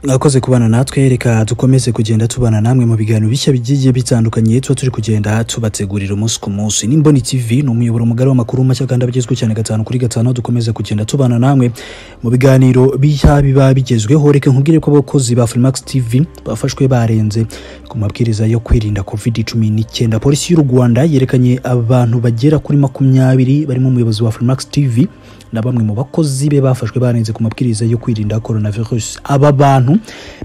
mwakoze kubana natwe reka dukomeze kugenda tubana namwe mu biganiro bishya bigiye bitandukanye tuba turi kugenda tubategurira umunsi ku munsi n'imboni tv ni umuyoboro mugari w'amakuru mashya kandi abagezwe cyane gatanu kuri gatanu dukomeze kugenda tubana namwe mu biganiro bishya biba bigezweho reka nkubwire ko abakozi ba freemax tv bafashwe barenze ku mabwiriza yo kwirinda covid cumi n'icyenda polisi y'u rwanda yerekanye abantu bagera kuri makumyabiri barimo umuyobozi wa freemax tv na bamwe mu bakozi be bafashwe barenze ku mabwiriza yo kwirinda coronavirus aba bantu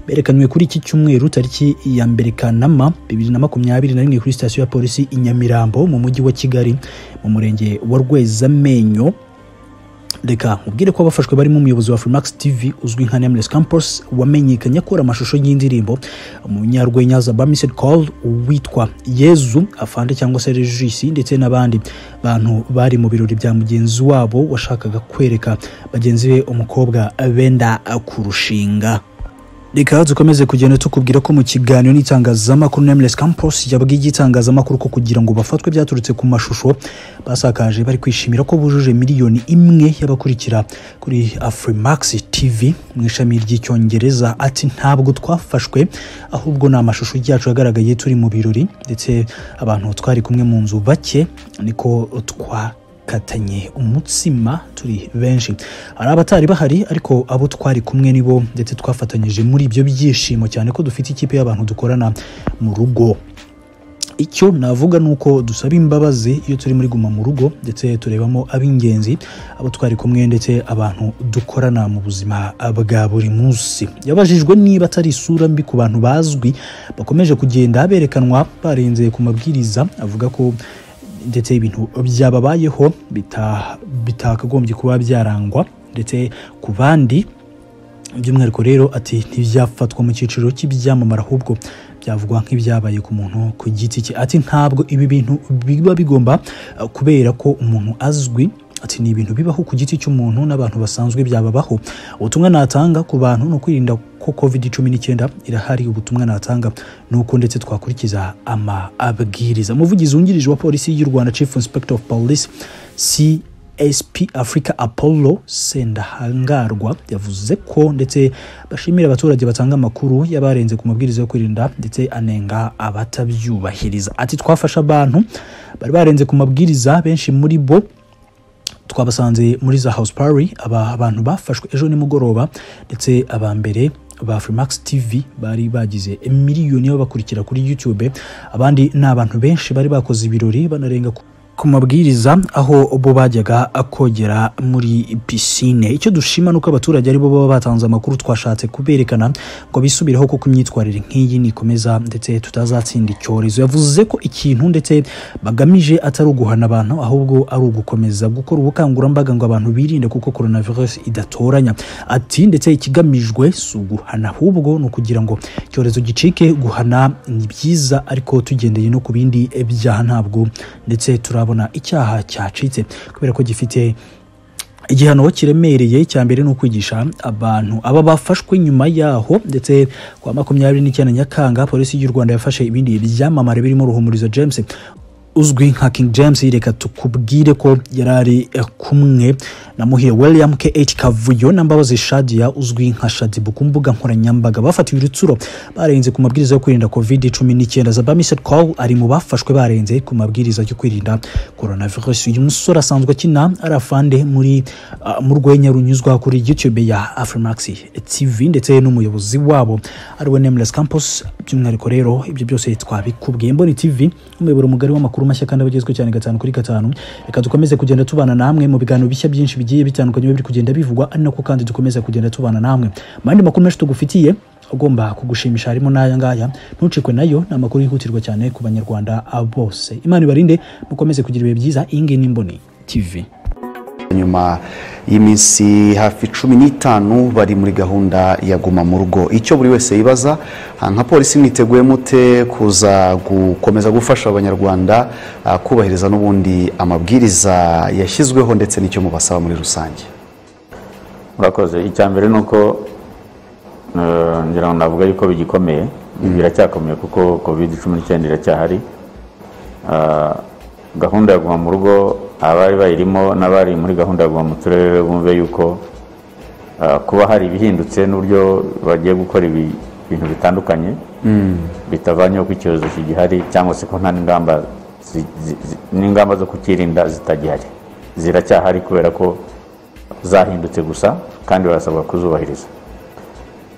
berekanywe kuri iki cyumweru tariki ya mbere kanama bibiri na makumyabiri na rimwe kuri sitasiyo ya polisi i nyamirambo mu mujyi wa kigali mu murenge wa rwezamenyo reka nkubwire ko abafashwe barimo umuyobozi wa Freemax TV uzwi nka Nameless Campus wamenyekanye akora amashusho y'indirimbo umunyarwenya Zabamised Call witwa Yezu Afande cyangwa se Regis ndetse n'abandi bantu bari mu birori bya mugenzi wabo washakaga kwereka bagenzi be umukobwa benda kurushinga reka dukomeze kugenda tukubwira ko mu kiganiro n'itangazamakuru Nameless Campus yabwiye igitangazamakuru ko kugira ngo bafatwe byaturutse ku mashusho basakaje bari kwishimira ko bujuje miliyoni imwe y'abakurikira kuri Afrimax TV mu ishami ry'icyongereza ati ntabwo twafashwe ahubwo ni amashusho yacu yagaragaye turi mu birori ndetse abantu twari kumwe mu nzu bake niko twa katanye umutsima turi benshi hari abatari bahari ariko abo twari kumwe nibo ndetse twafatanyije muri ibyo byishimo cyane ko dufite ikipe y'abantu dukorana mu rugo icyo navuga ni uko dusaba imbabazi iyo turi muri guma mu rugo ndetse turebamo ab'ingenzi abo twari kumwe ndetse abantu dukorana mu buzima bwa buri munsi yabajijwe niba atari isura mbi ku bantu bazwi bakomeje kugenda berekanwa barenze ku mabwiriza avuga ko ndetse ibintu byababayeho bitakagombye kuba byarangwa ndetse ku bandi by'umwihariko rero ati ntibyafatwa mu cyiciro cy'ibyamamara ahubwo byavugwa nk'ibyabaye ku muntu ku giti cye ati ntabwo ibi bintu biba bigomba kubera ko umuntu azwi ati ni ibintu bibaho ku giti cy'umuntu n'abantu basanzwe byababaho ubutumwa natanga ku bantu ni ukwirinda ko covid cumi n'icyenda irahari ubutumwa natanga nuko ndetse twakurikiza amabwiriza umuvugizi wungirije wa polisi y'u rwanda chief inspector of police csp africa apollo sendahangarwa yavuze ko ndetse bashimira abaturage batanga amakuru y'abarenze ku mabwiriza yo kwirinda ndetse anenga abatabyubahiriza ati twafashe abantu bari barenze ku mabwiriza benshi muri bo twabasanze muri za house party aba abantu bafashwe ejo nimugoroba ndetse aba mbere ba Freemax TV bari bagize miliyoni y'ababakurikira kuri YouTube abandi ni abantu benshi bari bakoze ibirori banarenga ku mabwiriza aho bo bajyaga kogera muri pisine icyo dushima ni uko abaturage aribo baba batanze amakuru twashatse kuberekana ngo bisubiraho kuko imyitwarire nk'iyi nikomeza ndetse tutazatsinda icyorezo yavuze ko ikintu ndetse bagamije atari uguhana abantu ahubwo ari ugukomeza gukora ubukangurambaga ngo abantu birinde kuko coronavirus idatoranya ati ndetse ikigamijwe si uguhana ahubwo ni ukugira ngo icyorezo gicike guhana ni byiza ariko tugendeye no ku bindi byaha ntabwo ndetse turabona turabona icyaha cyacitse kubera ko gifite igihano kiremereye cya mbere ni ukwigisha abantu aba bafashwe nyuma yaho ndetse kwa makumyabiri n'icyenda nyakanga polisi y'u rwanda yafashe ibindi byamamare birimo ruhumuriza james uzwi nka king james reka tukubwire ko yari ari kumwe na muhire william kh kavuyo na mbabazi shadia uzwi nka shadibu ku mbuga nkoranyambaga bafatiwe urutsuro barenze ku mabwiriza yo kwirinda covid cumi n'icyenda zabamiset call ari mu bafashwe barenze ku mabwiriza yo kwirinda coronavirus uyu musore asanzwe akina ari afande muri uh, mu rwenya runyuzwa kuri youtube ya afrimax tv ndetse n'umuyobozi wabo ari we nameless campus by'umwihariko rero ibyo byose twabikubwiye mboni tv umuyoboro mugari w'amakuru amakuru mashya kandi abagezwe cyane gatanu kuri gatanu reka dukomeze kugenda tubana namwe mu biganiro bishya byinshi bigiye bitandukanye biri kugenda bivugwa ari nako kandi dukomeza kugenda tubana namwe mu yandi makuru menshi tugufitiye agomba kugushimisha harimo n'aya ngaya ntucikwe nayo ni amakuru yihutirwa cyane ku banyarwanda bose imana ibarinde mukomeze kugira ibihe byiza iyi ngiyi n'imboni tv nyuma y'iminsi hafi cumi n'itanu bari muri gahunda ya guma mu rugo icyo buri wese yibaza nka polisi mwiteguye mute kuza gukomeza gufasha abanyarwanda kubahiriza n'ubundi amabwiriza yashyizweho ndetse n'icyo mubasaba muri rusange murakoze icya mbere ni uko ngira ngo navuga yuko bigikomeye biracyakomeye kuko kovide cumi n'icyenda iracyahari gahunda ya guma mu rugo abari bayirimo n'abari muri gahunda ya guma mu turere bumve yuko ah, kuba hari ibihindutse n'uburyo bagiye gukora ibi- ibintu bitandukanye bitavanyeho ko icyorezo kigihari cyangwa se ko nta n'ingamba zi- zi- zi- n'ingamba zo kukirinda zitagihari ziracyahari kubera ko zahindutse gusa kandi barasabwa kuzubahiriza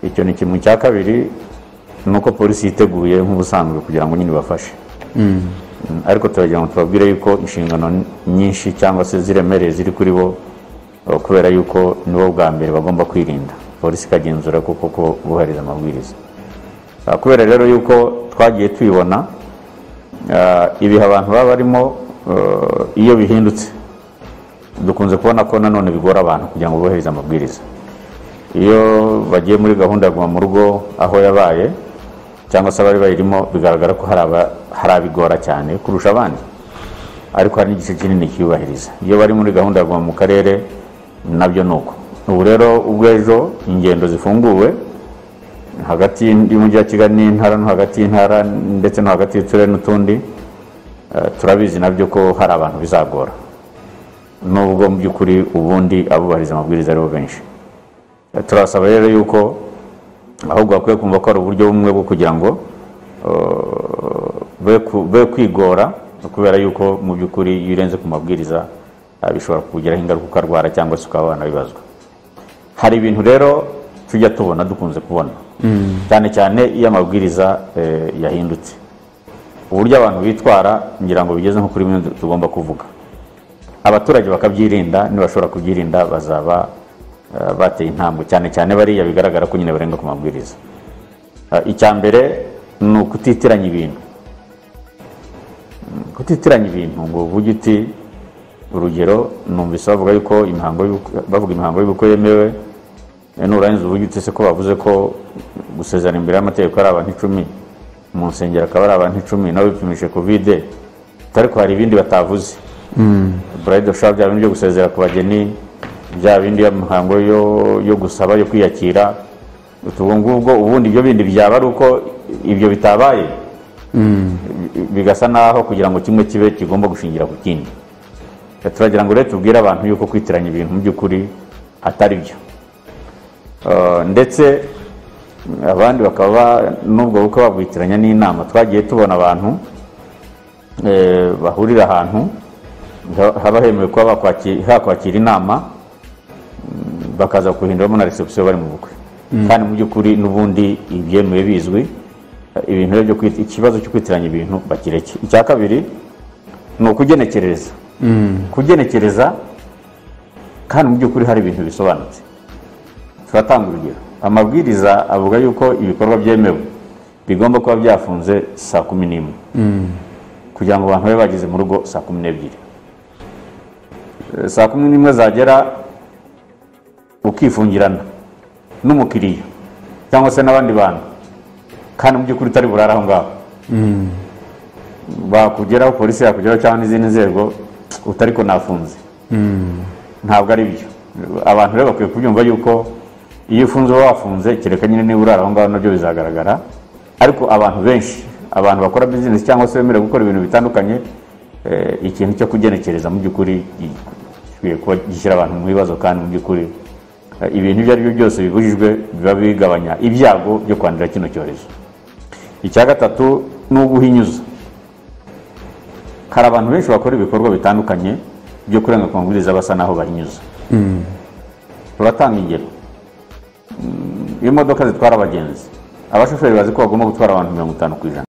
icyo ni kimwe cya kabiri ni uko polisi yiteguye nk'ubusanzwe kugira ngo nyine ibafashe Mm, ariko turagira ngo tubabwire yuko inshingano n- nyinshi cyangwa se ziremereye ziri kuri bo eh, kubera yuko nibo bwa mbere bagomba kwirinda polisi ikagenzura ko koko bubahiriza amabwiriza Ah, kubera rero yuko twagiye tubibona ah, ibihe abantu baba barimo eh, iyo bihindutse dukunze kubona ko nanone bigora abantu kugira ngo bubahirize amabwiriza iyo bagiye muri gahunda ya guma mu rugo aho yabaye cyangwa se abari bayirimo bigaragara ko hari aba- hari abigora cyane kurusha abandi ariko hari n'igice kinini kiyubahiriza iyo bari muri gahunda ya guma mu karere nabyo ni uko ubu rero ubwo ejo ingendo zifunguwe hagati y'umujyi wa kigali n'intara no hagati y'intara ndetse no hagati y'uturere n'utundi eh, turabizi nabyo ko hari abantu bizagora nubwo mu by'ukuri ubundi abubahiriza amabwiriza aribo benshi turasaba rero yuko ahubwo bakwiye kumva ko ari uburyo bumwe bwo kugira ngo eh, be ku- be kwigora kubera yuko mu by'ukuri iyo urenze ku mabwiriza eh, bishobora kukugiraho ingaruka ukarwara cyangwa se ukaba wanabibazwa hari ibintu rero tujya tubona dukunze kubona cyane cyane iyo amabwiriza eh, yahindutse uburyo abantu bitwara ngira ngo bigeze nko kuri bimwe tugomba kuvuga abaturage bakabyirinda nibashobora kubyirinda bazaba eh, bateye intambwe cyane cyane bariya bigaragara ko nyine barenga ku mabwiriza Eh, icya mbere ni ukutitiranya ibintu Mm, kutitiranya ibintu ngo uvuge uti urugero numvise bavuga yuko imihango y'ubukwe- bavuga imihango y'ubukwe yemewe eh, nurangiza uvuge uti se ko bavuze ko gusezerana imbere y'amategeko ari abantu icumi mu nsengero akaba ari abantu icumi nabo bipimishe kovide ariko hari ibindi batavuze burayidi ofu bya bindi byo gusezera ku bageni bya bindi y'imihango yo, yo gusaba yo kwiyakira ubwo ngubwo ubundi ibyo bindi byaba ari uko ibyo bitabaye bi- bigasa naho kugira ngo kimwe kibe kigomba gushingira ku kindi turagira ngo rero tubwire abantu yuko kwitiranya ibintu mu by'ukuri atari byo Eh, ndetse abandi bakaba ba- n'ubwo bukwe babwitiranya n'inama twagiye tubona abantu eh, bahurira ahantu ha- haba hemewe kuba bakwaki- hakwakira inama mm, bakaza kuhinduramo na reception bari mu bukwe kandi mu by'ukuri n'ubundi ibyemewe bizwi eh, ibintu rero byo kwit- ikibazo cyo kwitiranya ibintu bakireke icya kabiri ni ukugenekereza kugenekereza kandi mu by'ukuri hari ibintu bisobanutse turatanga urugero amabwiriza avuga yuko ibikorwa byemewe bigomba kuba byafunze saa kumi n'imwe kugira ngo abantu babe bageze mu rugo saa kumi n'ebyiri Eh, saa kumi n'imwe zagera ukifungirana n'umukiriya cyangwa se n'abandi bantu kandi mu by'ukuri utari burara aho ngaho bakugeraho polisi yakugeraho cyangwa n'izindi nzego utari ko nafunze ntabwo ari byo abantu rero bakwiye kubyumva yuko iyo ufunze uba wafunze kereka nyine niba urara aho ngaho nabyo bizagaragara ariko abantu benshi abantu bakora bizinesi cyangwa se bemera gukora ibintu bitandukanye eh, ikintu cyo kugenekereza mu by'ukuri gi- gikwiye kuba gishyira abantu mu bibazo kandi mu by'ukuri eh, ibintu ibyo ari byo byose bibujijwe biba bigabanya ibyago byo kwandura kino cyorezo icya gatatu ni uguhinyuza hari abantu benshi bakora ibikorwa bitandukanye byo kurenga ku mabwiriza basa naho bahinyuza turatanga ingero Mm, imodoka zitwara abagenzi abashoferi bazi ko bagomba gutwara abantu mirongo itanu ku ijana